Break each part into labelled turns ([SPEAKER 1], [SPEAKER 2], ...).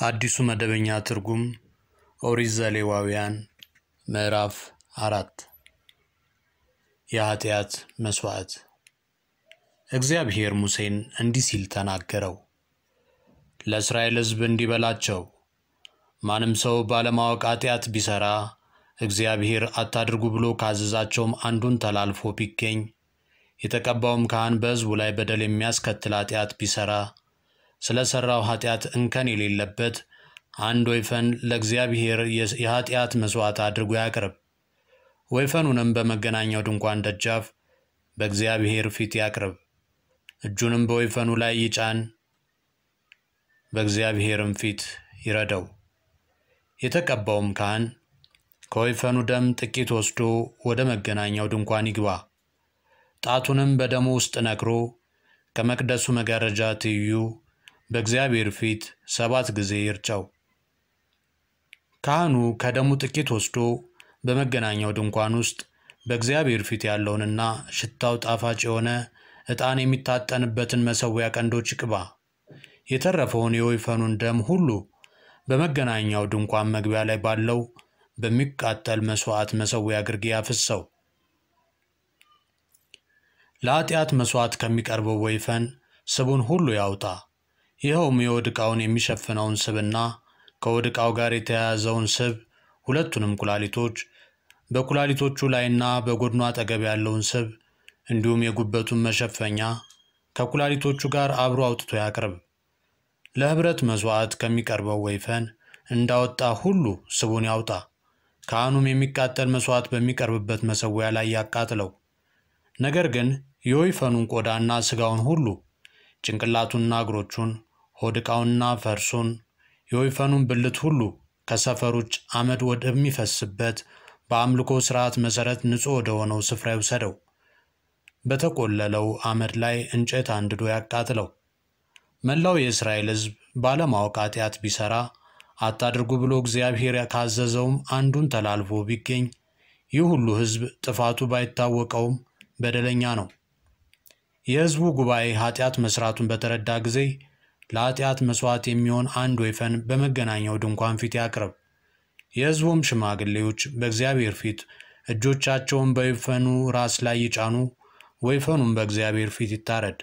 [SPEAKER 1] አዲሱ መደበኛ ትርጉም ኦሪት ዘሌዋውያን ምዕራፍ አራት የኃጢአት መሥዋዕት። እግዚአብሔር ሙሴን እንዲህ ሲል ተናገረው። ለእስራኤል ሕዝብ እንዲህ በላቸው፣ ማንም ሰው ባለማወቅ ኃጢአት ቢሠራ እግዚአብሔር አታድርጉ ብሎ ካዘዛቸውም አንዱን ተላልፎ ቢገኝ የተቀባውም ካህን በሕዝቡ ላይ በደል የሚያስከትል ኃጢአት ቢሠራ ስለ ሠራው ኃጢአት እንከን የሌለበት አንድ ወይፈን ለእግዚአብሔር የኃጢአት መሥዋዕት አድርጎ ያቅርብ። ወይፈኑንም በመገናኛው ድንኳን ደጃፍ በእግዚአብሔር ፊት ያቅርብ። እጁንም በወይፈኑ ላይ ይጫን፣ በእግዚአብሔርም ፊት ይረደው። የተቀባውም ካህን ከወይፈኑ ደም ጥቂት ወስዶ ወደ መገናኛው ድንኳን ይግባ። ጣቱንም በደሙ ውስጥ ነክሮ ከመቅደሱ መጋረጃ ትይዩ በእግዚአብሔር ፊት ሰባት ጊዜ ይርጨው። ካህኑ ከደሙ ጥቂት ወስዶ በመገናኛው ድንኳን ውስጥ በእግዚአብሔር ፊት ያለውንና ሽታው ጣፋጭ የሆነ ዕጣን የሚታጠንበትን መሠዊያ ቀንዶች ይቅባ። የተረፈውን የወይፈኑን ደም ሁሉ በመገናኛው ድንኳን መግቢያ ላይ ባለው በሚቃጠል መሥዋዕት መሠዊያ ግርጌ ያፍሰው። ለኃጢአት መሥዋዕት ከሚቀርበው ወይፈን ስቡን ሁሉ ያውጣ። ይኸውም የሆድ ዕቃውን የሚሸፍነውን ስብና ከሆድ ዕቃው ጋር የተያያዘውን ስብ፣ ሁለቱንም ኩላሊቶች፣ በኩላሊቶቹ ላይና በጎድኑ አጠገብ ያለውን ስብ፣ እንዲሁም የጉበቱን መሸፈኛ ከኩላሊቶቹ ጋር አብሮ አውጥቶ ያቅርብ። ለኅብረት መሥዋዕት ከሚቀርበው ወይፈን እንዳወጣ ሁሉ ስቡን ያውጣ። ካህኑም የሚቃጠል መሥዋዕት በሚቀርብበት መሠዊያ ላይ ያቃጥለው። ነገር ግን የወይፈኑን ቆዳና ሥጋውን ሁሉ ጭንቅላቱንና እግሮቹን ሆድ ዕቃውንና ፈርሱን የወይፈኑን ብልት ሁሉ ከሰፈር ውጭ አመድ ወደሚፈስበት በአምልኮ ሥርዓት መሠረት ንጹሕ ወደ ሆነው ስፍራ ይውሰደው። በተቆለለው አመድ ላይ እንጨት አንድዶ ያቃጥለው። መላው የእስራኤል ሕዝብ ባለማወቅ ኃጢአት ቢሠራ አታድርጉ ብሎ እግዚአብሔር ካዘዘውም አንዱን ተላልፎ ቢገኝ ይህ ሁሉ ሕዝብ ጥፋቱ ባይታወቀውም በደለኛ ነው። የሕዝቡ ጉባኤ ኃጢአት መሥራቱን በተረዳ ጊዜ ለኃጢአት መሥዋዕት የሚሆን አንድ ወይፈን በመገናኛው ድንኳን ፊት ያቅርብ። የሕዝቡም ሽማግሌዎች በእግዚአብሔር ፊት እጆቻቸውን በወይፈኑ ራስ ላይ ይጫኑ፣ ወይፈኑም በእግዚአብሔር ፊት ይታረድ።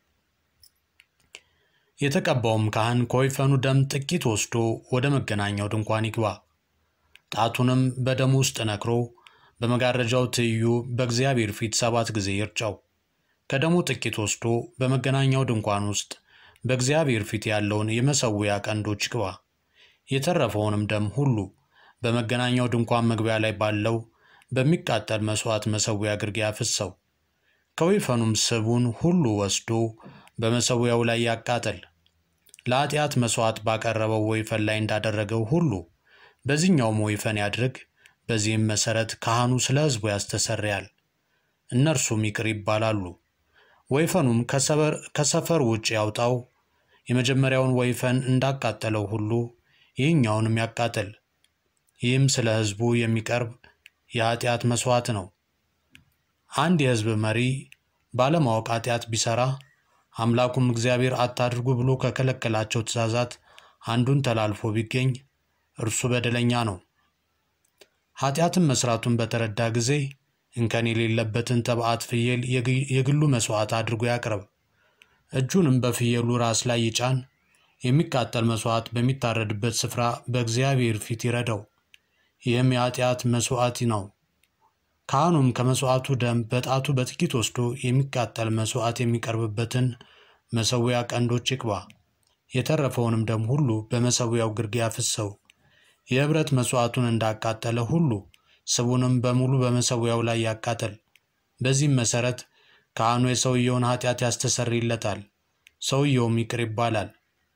[SPEAKER 1] የተቀባውም ካህን ከወይፈኑ ደም ጥቂት ወስዶ ወደ መገናኛው ድንኳን ይግባ። ጣቱንም በደሙ ውስጥ ነክሮ በመጋረጃው ትይዩ በእግዚአብሔር ፊት ሰባት ጊዜ ይርጨው። ከደሙ ጥቂት ወስዶ በመገናኛው ድንኳን ውስጥ በእግዚአብሔር ፊት ያለውን የመሠዊያ ቀንዶች ይቅባ። የተረፈውንም ደም ሁሉ በመገናኛው ድንኳን መግቢያ ላይ ባለው በሚቃጠል መሥዋዕት መሠዊያ ግርጌ አፍሰው። ከወይፈኑም ስቡን ሁሉ ወስዶ በመሠዊያው ላይ ያቃጠል። ለኃጢአት መሥዋዕት ባቀረበው ወይፈን ላይ እንዳደረገው ሁሉ በዚህኛውም ወይፈን ያድርግ። በዚህም መሠረት ካህኑ ስለ ሕዝቡ ያስተሰርያል፣ እነርሱም ይቅር ይባላሉ። ወይፈኑም ከሰፈር ውጭ ያውጣው። የመጀመሪያውን ወይፈን እንዳቃጠለው ሁሉ ይህኛውንም ያቃጥል። ይህም ስለ ሕዝቡ የሚቀርብ የኃጢአት መሥዋዕት ነው። አንድ የሕዝብ መሪ ባለማወቅ ኃጢአት ቢሠራ አምላኩም እግዚአብሔር አታድርጉ ብሎ ከከለከላቸው ትእዛዛት አንዱን ተላልፎ ቢገኝ እርሱ በደለኛ ነው። ኃጢአትን መሥራቱን በተረዳ ጊዜ እንከን የሌለበትን ተባዕት ፍየል የግሉ መሥዋዕት አድርጎ ያቅርብ። እጁንም በፍየሉ ራስ ላይ ይጫን። የሚቃጠል መሥዋዕት በሚታረድበት ስፍራ በእግዚአብሔር ፊት ይረደው። ይህም የኃጢአት መሥዋዕት ነው። ካህኑም ከመሥዋዕቱ ደም በጣቱ በጥቂት ወስዶ የሚቃጠል መሥዋዕት የሚቀርብበትን መሠዊያ ቀንዶች ይቅባ። የተረፈውንም ደም ሁሉ በመሠዊያው ግርጌ ያፍሰው። የኅብረት መሥዋዕቱን እንዳቃጠለ ሁሉ ስቡንም በሙሉ በመሠዊያው ላይ ያቃጠል። በዚህም መሠረት ካህኑ የሰውየውን ኃጢአት ያስተሰርይለታል፣ ሰውየውም ይቅር ይባላል።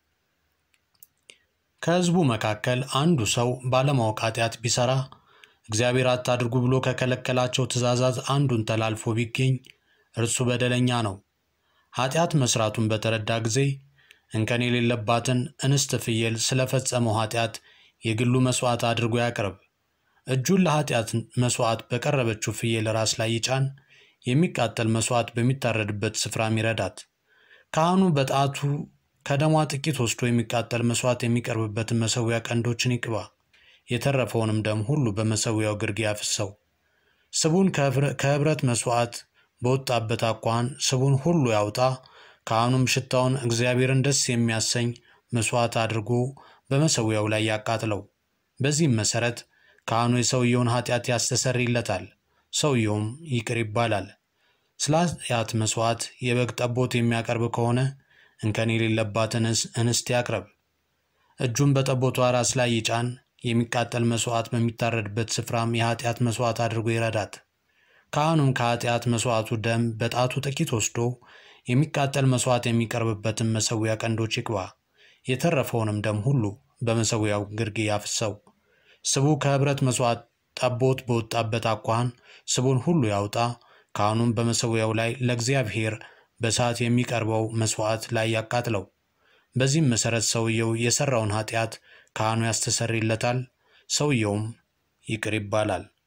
[SPEAKER 1] ከሕዝቡ መካከል አንዱ ሰው ባለማወቅ ኃጢአት ቢሠራ እግዚአብሔር አታድርጉ ብሎ ከከለከላቸው ትእዛዛት አንዱን ተላልፎ ቢገኝ እርሱ በደለኛ ነው። ኃጢአት መሥራቱን በተረዳ ጊዜ እንከን የሌለባትን እንስት ፍየል ስለፈጸመው ኃጢአት የግሉ መሥዋዕት አድርጎ ያቅርብ። እጁን ለኃጢአት መሥዋዕት በቀረበችው ፍየል ራስ ላይ ይጫን። የሚቃጠል መሥዋዕት በሚታረድበት ስፍራም ይረዳት። ካህኑ በጣቱ ከደሟ ጥቂት ወስዶ የሚቃጠል መሥዋዕት የሚቀርብበትን መሠዊያ ቀንዶችን ይቅባ። የተረፈውንም ደም ሁሉ በመሠዊያው ግርጌ ያፍሰው። ስቡን ከኅብረት መሥዋዕት በወጣበት አኳኋን ስቡን ሁሉ ያውጣ። ካህኑም ሽታውን እግዚአብሔርን ደስ የሚያሰኝ መሥዋዕት አድርጎ በመሠዊያው ላይ ያቃጥለው። በዚህም መሠረት ካህኑ የሰውየውን ኃጢአት ያስተሰርይለታል፣ ሰውየውም ይቅር ይባላል። ስለ ኃጢአት መሥዋዕት የበግ ጠቦት የሚያቀርብ ከሆነ እንከን የሌለባትን እንስት ያቅርብ። እጁን በጠቦቷ ራስ ላይ ይጫን። የሚቃጠል መሥዋዕት በሚታረድበት ስፍራም የኃጢአት መሥዋዕት አድርጎ ይረዳት። ካህኑም ከኃጢአት መሥዋዕቱ ደም በጣቱ ጥቂት ወስዶ የሚቃጠል መሥዋዕት የሚቀርብበትን መሠዊያ ቀንዶች ይቅባ። የተረፈውንም ደም ሁሉ በመሠዊያው ግርጌ ያፍሰው። ስቡ ከኅብረት መሥዋዕት ጠቦት በወጣበት አኳኋን ስቡን ሁሉ ያውጣ። ካህኑም በመሠዊያው ላይ ለእግዚአብሔር በእሳት የሚቀርበው መሥዋዕት ላይ ያቃጥለው። በዚህም መሠረት ሰውየው የሠራውን ኃጢአት ካህኑ ያስተሰርይለታል፣ ሰውየውም ይቅር ይባላል።